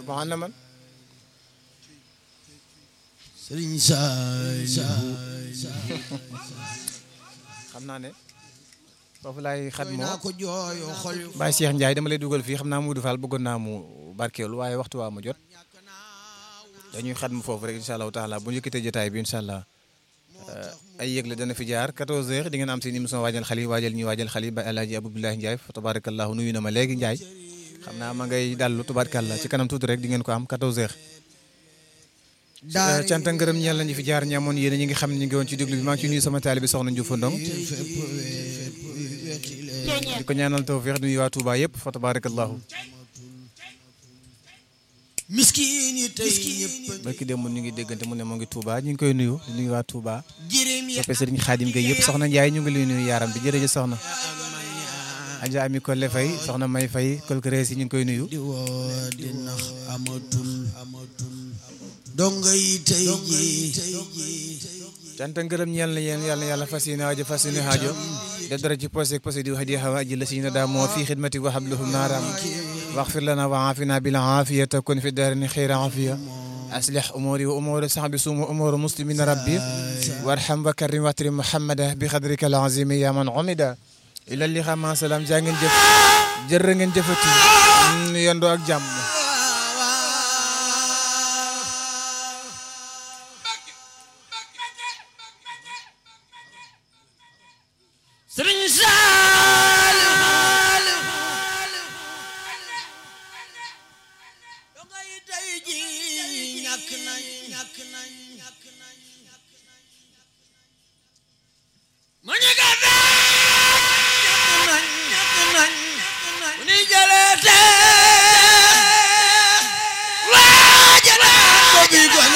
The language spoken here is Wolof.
bon na man Sëriñ Saalihu xam naa ne foofu laay xat koy moo naa ko jooyo xol Baye Cheikh Ndiaye dama lay dugal fii xam naa Modou Fall bëggoon naa mu barkeelu waaye waxtu waa ma jot dañuy xat mu foofu rek incha allahu taala bu ñu yëkkatee jotaay bi incha allah ay yëgle dana fi jaar 14h di ngeen am seen émission waajal xale yi waajal ñuy waajal xale yi ba El Hadj Abdoulaye Ndiaye fa tabarakallahu nuyu na ma léegi Ndiaye xam naa ma ngay dallu tabarakallah ci kanam tuuti rek di ngeen ko am 14h. daara cant ak ngërëm ñeel nañu fi jaar ñi amoon yéen ñi ngi xam ne ñu ngi woon ci déglu bi maa ngi ciy nuyu sama taalibe soxna Ndiouf Ndong fépp weti leen di ko ñaanal tawfiix nuyu waa Touba yëpp fa tabarakallahu miskin yi tey ñëpp barki démb ñu ngi déggante mu ne moo ngi Touba ñu ngi koy nuyu di nuyu waa Touba jirim ya soppe Serigne Khadim Gueye yëpp soxna Ndiaye ñu ngi lay nuyu yaaram bi jërëjëf soxna Adja Ami Kolle Faye soxna May Faye kolkrees yi ñu ngi koy nuyu di woo di nax amatul amatul donga yi tey ji cant ak ngërëm ñeel na yéen yàlla na yàlla fas yéene aajo fas yéene aajo def dara ci posé posé di hadi hawa aji la si na daa moo fi xidmati wa habluhum naaraam waxfir lana wa aafina bil aafiyata kun fi daarini xayra aafiya aslih umuri wa umuri sahbi sum wa umuri muslimina rabbi warham wa karim watri muhammada bi xadrika al azimi ya man umida ila li xama salaam jaa ngeen jëf jërë ngeen jëfati ñu yendoo ak jàmm Sëriñ Saalihu donga yi tey ji ñàkk nañ ñàkk nañ ñàkk